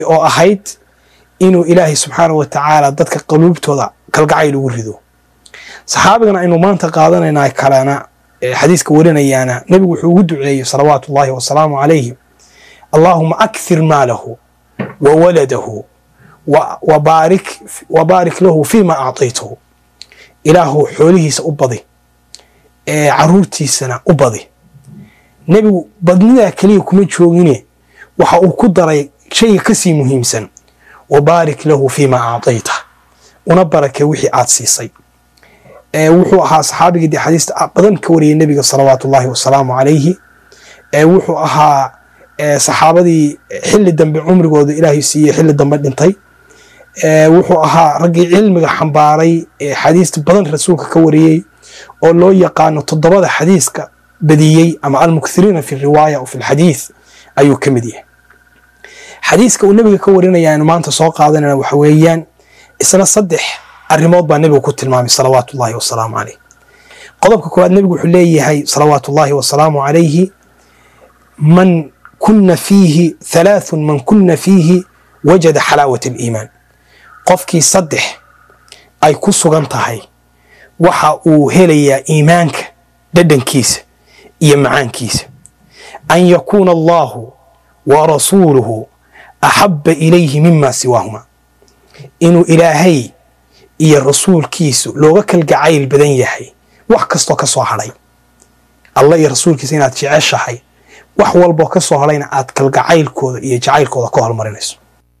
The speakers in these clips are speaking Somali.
oo ahayd inuu ilaahay subxaana wa tacaala dadka qaluubtooda kalgacayl ugu rido saxaabigan aynu maanta qaadanayna kalena xadiiska warinayaana nebigu wuxuu ugu duceeyey salawaatu ullahi wasalaamu calayhi allaahuma akhir maalahu wa waladahu wa baarik lahu fiima actaytahu ilaahu xoolihiisa u badi ee caruurtiisana u badi nebigu badnidaa keliya kuma joogine waxa uu ku daray shayga kasii muhiimsan wa baarik lahu fiima actayta una barake wixii aad siisay wuxuu ahaa saxaabigii dee xadiista badan ka wariyay nebiga salawaatu ullahi wasalaamu calayhi wuxuu ahaa saxaabadii xili dambe cumrigooda ilaahay siiyey xili dambe dhintay wuxuu ahaa raggii cilmiga xambaaray ee xadiista badan rasuulka ka wariyey oo loo yaqaano toddobada xadiiska badiyey ama almukthiriina fi riwaaya o fi lxadiith ayuu ka mid yahay xadiiska uu nebiga ka warinaya aynu maanta soo qaadanayna waxa weeyaan isna saddex arrimood baa nebigu ku tilmaamay salawaatu ullahi wasalaamu caleyh qodobka koowaad nebigu wuxuu leeyahay salawaatu ullahi wasalaamu calayhi man kuna fiihi halaathun man kuna fiihi wajada xalaawat aliimaan qofkii saddex ay ku sugan tahay waxa uu helayaa iimaanka dhadhankiisa iyo macaankiisa an yakuuna allahu wa rasuuluhu axabba ilayhi mima siwaahuma inuu ilaahay iyo rasuulkiisu looga kalgacayl badan yahay wax kastoo ka soo hadhay allah iyo rasuulkiisa inaad jeceshahay wax walboo ka soo hadhayna aad kalgacaylkooda iyo jacaylkooda ka hormarinayso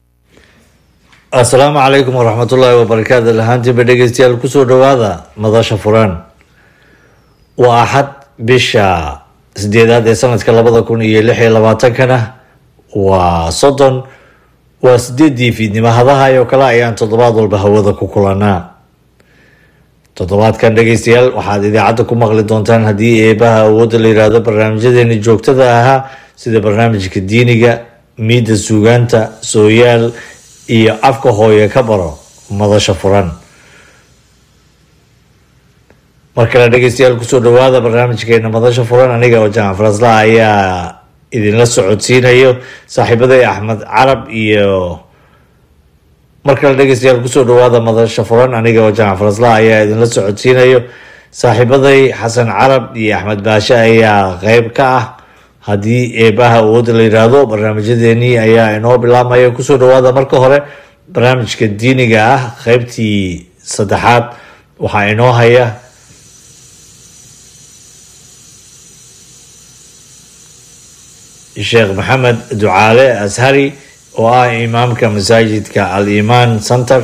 assalaamu calaykum waraxmatullaahi wabarakaatu lahaantiinba dhegeystayaal kusoo dhowaada madasha furan waa axad bisha sideedaad ee sanadka labada kun iyo lix iyo labaatankana waa soddon waa sideedii fiidnimo hadahay oo kale ayaan toddobaad walba hawada ku kulanaa toddobaadkan dhegeystayaal waxaad idaacadda ku maqli doontaan haddii eebaha awoodda la yiraahdo barnaamijyadeeni joogtada ahaa sida barnaamijka diiniga miidda suugaanta sooyaal iyo afka hooye ka baro madasha furan mar kale dhegeystayaal kusoo dhawaada barnaamijkeena madasha furan aniga oo jaamac farasla ayaa idinla socodsiinayo saaxiibaday axmed carab iyo mar kale dhegeystayaal kusoo dhawaada madasha furan aniga oo jaamac farasla ayaa idinla socodsiinayo saaxiibaday xasan carab iyo axmed baashe ayaa qeyb ka ah haddii eebaha awoodda la yiraahdo barnaamijyadeenii ayaa inoo bilaabmaya kusoo dhawaada marka hore barnaamijka diiniga ah qeybtii saddexaad waxaa inoo haya sheekh maxamed ducaale ashari oo ah imaamka masaajidka al imaan center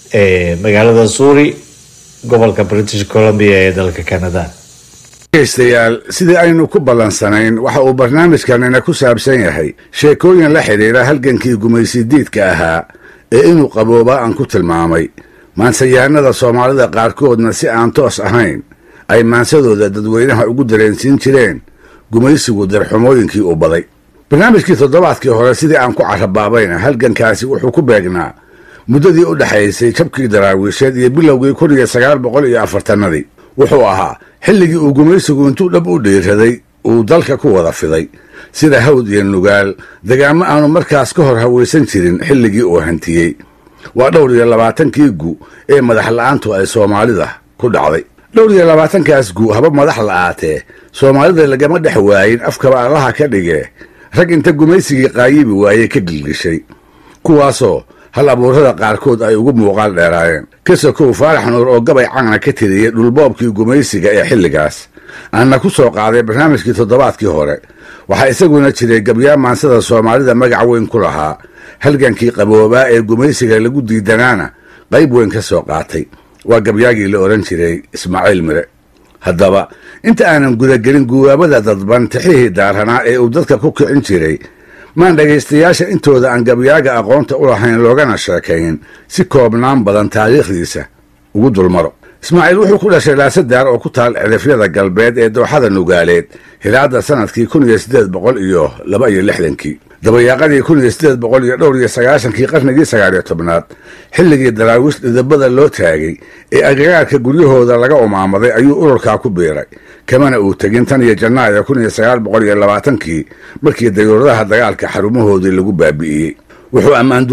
ee magaalada suuri gobolka british columbia ee dalka canada dhegeystayaal sidii aynu ku ballansanayn waxa uu barnaamijkanina ku saabsan yahay sheekooyin la xidhiira halgankii gumaysidiidka ahaa ee inuu qaboobaa aan ku tilmaamay maansayahanada soomaalida qaarkoodna si aan toos ahayn ay maansadooda dadweynaha ugu dareensiin jireen gumaysigu darxumooyinkii uu baday barnaamijkii toddobaadkii hore sidii aan ku carabaabayna halgankaasi wuxuu ku beegnaa muddadii u dhexaysay jabkii daraawiisheed iyo bilowgii kun iyo sagaal boqol iyo afartannadii wuxuu ahaa xilligii uu gumaysigu intuu dhab u dhiiraday uu dalka ku wada fiday sida hawd iyo nugaal degaamo aanu markaas ka hor hawaysan jirin xilligii uu hantiyey waa dhowr iyo labaatankii gu ee madax la'aantu ay soomaalida ku dhacday dhowr iyo labaatankaas gu haba madax la'aatee soomaalida lagama dhex waayin afkaba allaha ka dhigee rag inta gumaysigii qaayibi waayey ka gilgishay kuwaasoo hal abuurada qaarkood ay ugu muuqaal dheeraayeen kasakow faarax nuur oo gabay cagna ka tiriyey dhulboobkii gumaysiga ee xilligaas aanna ku soo qaaday barnaamijkii toddobaadkii hore waxaa isaguna jiray gabyaa maansada soomaalida magac weyn ku lahaa halgankii qaboobaa ee gumaysiga lagu diidanaana qayb weyn ka soo qaatay waa gabyaagii la odhan jiray ismaaciil mire haddaba inta aanan gudagelin guwaabada dadban tixihii daaranaa ee uu dadka ku kicin jiray maan dhegaystayaasha intooda aan gabyaaga aqoonta u lahayn loogana sheekayn si koobnaan badan taariikhdiisa ugu dulmaro ismaaciil wuxuu ku dhashay laasadaar oo ku taal cidifyada galbeed ee dooxada nugaaleed hilaadda sannadkii kun iyo siddeed boqol iyo laba iyo lixdankii dabayaaqadii kun iyo siddeed boqol iyo dhowr iyo sagaashankii qarnigii sagaaliyo tobnaad xilligii daraawiish dhidabada loo taagay ee agagaarka guryahooda laga umaamaday ayuu ururkaa ku biiray kamana uu tegin tan iyo janaayo kun iyo sagaal boqol iyo labaatankii markii dayuuradaha dagaalka xarumahoodii lagu baabi'iyey wuxuu ammaan